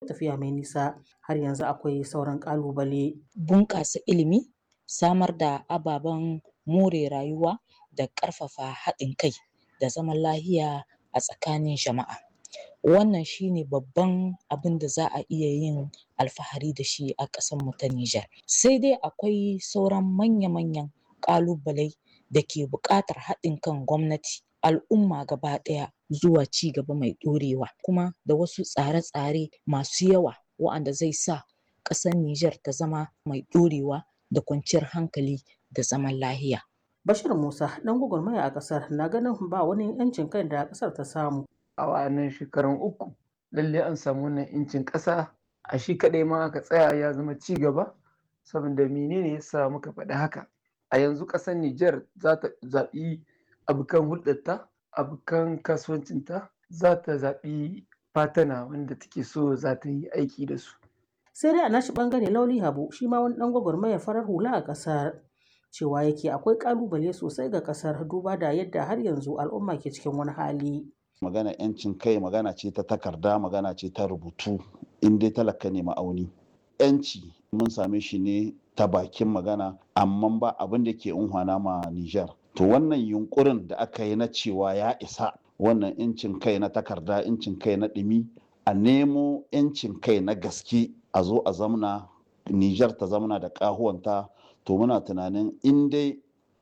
tafiya mai nisa har yanzu akwai sauran ƙalubale. Bunƙasa ilimi, samar da ababen more rayuwa da ƙarfafa haɗin kai da zaman lahiya a tsakanin jama'a. Wannan shi ne babban abin da za a iya yin alfahari da shi a ƙasarmu ta Nijar. Sai dai akwai sauran manya-manyan ƙalubalai da ke buƙatar haɗin kan gwamnati, al'umma gaba ɗaya zuwa ci gaba mai ɗorewa kuma da wasu tsare-tsare masu yawa wa'anda zai sa ƙasar Nijar ta zama mai ɗorewa da kwanciyar hankali da zaman lahiya. Bashir Musa ɗan gwagwarmaya a ƙasar na ganin ba wani 'yancin kai da ƙasar ta samu. A wa'annan shekarun uku lalle an samu wannan 'yancin ƙasa a shi kaɗai ma aka tsaya ya zama ci gaba saboda menene ya sa muka faɗi haka. A yanzu ƙasar Nijar za ta zaɓi abokan hulɗarta, abokan kasuwancinta, za ta zaɓi fatana wanda take so za ta yi aiki da su. Sai dai a nashi ɓangare Lauli Habu shi ma wani ɗan gwagwarmaya farar hula a ƙasar. cewa yake akwai kalubale sosai ga kasar duba da yadda har yanzu al'umma ke cikin wani hali. magana yancin kai magana ce ta takarda magana ce ta rubutu in dai talaka ne ma'auni yanci mun same shi ne ta bakin magana amma ba abin da ke unhwana ma Nijar. to wannan yunkurin da aka yi na cewa ya isa wannan yancin kai na takarda yancin kai na ɗumi a nemo yancin kai na gaske a zo a zamna Nijar ta zamana da ƙahuwanta to muna tunanin in dai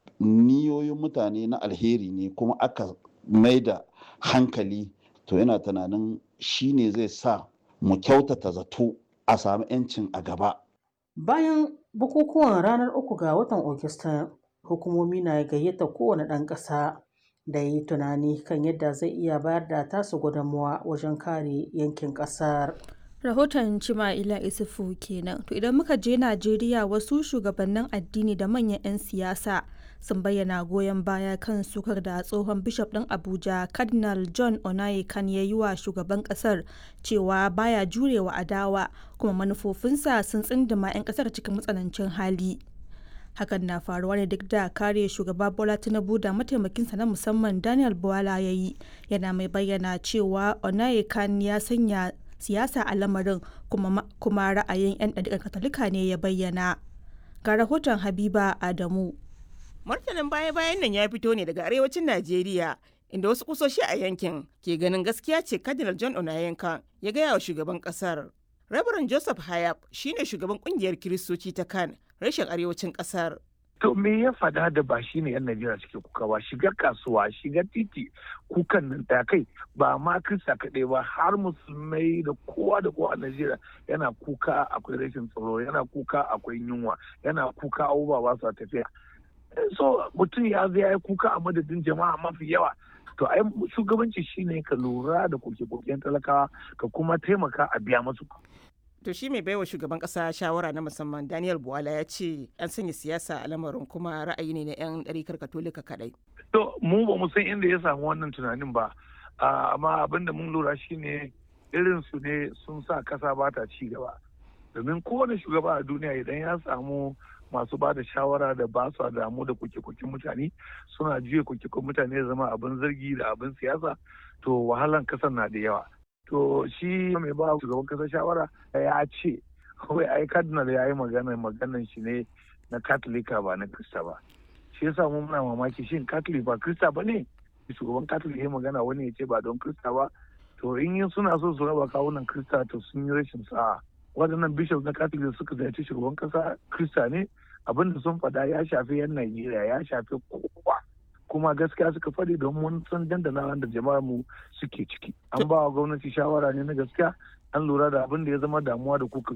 niyoyin mutane na alheri ne kuma aka mai da hankali to yana tunanin shi ne zai sa mu kyautata zato a sami 'yancin a gaba. Bayan bukukuwan ranar uku ga watan Ogista, hukumomi na gayyata kowane ɗan ƙasa da yi tunani kan yadda zai iya bayar da tasu gudunmawa wajen kare yankin ƙasar. rahoton Cima'ila Isufu kenan. To idan muka je Najeriya wasu shugabannin addini da manyan 'yan siyasa sun bayyana goyon baya kan sukar da tsohon bishop ɗin Abuja Cardinal John Onayekan ya yi wa shugaban ƙasar cewa baya jurewa adawa kuma manufofinsa sun tsindima 'yan ƙasar cikin matsanancin hali. Hakan na faruwa ne duk da kare shugaba Bola Tinubu da mataimakinsa na musamman Daniel Bwala ya yi yana mai bayyana cewa Onayekan ya sanya siyasa a lamarin kuma, kuma ra'ayin 'yan ɗariƙar katolika ne ya bayyana ga rahoton habiba adamu martanin baya-bayan nan ya fito ne daga arewacin najeriya inda wasu kusoshi a yankin ke ganin gaskiya ce cardinal john onayenka ya gaya wa shugaban kasar rabaran joseph hayab shine shugaban kungiyar kiristoci ta kan rashin arewacin kasar To me ya fada da ba shi ne 'yan Najeriya suke kuka ba shiga kasuwa shiga titi kukan nan ta kai ba ma Kirista kaɗai ba har musulmai da kowa da kowa a Najeriya yana kuka akwai rashin tsaro yana kuka akwai yunwa yana kuka abubuwa ba su tafiya. So mutum ya zai ya kuka a madadin jama'a mafi yawa to ai shugabanci shine ka lura da koke-koken talakawa ka kuma taimaka a biya masu to shi mai baiwa shugaban kasa shawara na musamman daniel buwala ya ce an sanya siyasa a lamarin kuma ra'ayi ne na 'yan ɗarikar katolika kaɗai. to mu ba mu san inda ya samu wannan tunanin ba amma abin da mun lura shine irin su ne sun sa kasa ba ta ci gaba domin kowane shugaba a duniya idan ya samu masu ba da shawara da ba su damu da kuke-kuken mutane suna juya kuke mutane zama abin zargi da abin siyasa to wahalan kasar na da yawa to shi mai ba shugaban kasa shawara ya ce kawai ai cardinal ya yi magana maganan shi ne na katolika ba na krista ba shi yasa mu muna mamaki shin katolik ba krista ba ne shugaban katolik ya magana wani ya ce ba don krista ba to in yin suna so su raba kawunan krista to sun yi rashin sa'a waɗannan bishop na katolik suka ziyarci shugaban kasa krista ne abinda sun faɗa ya shafi yan najeriya ya shafi kowa kuma gaskiya suka faɗi don mun san dandana da jama'ar mu suke ciki an ba wa gwamnati shawara ne na gaskiya an lura da abin da ya zama damuwa da kuka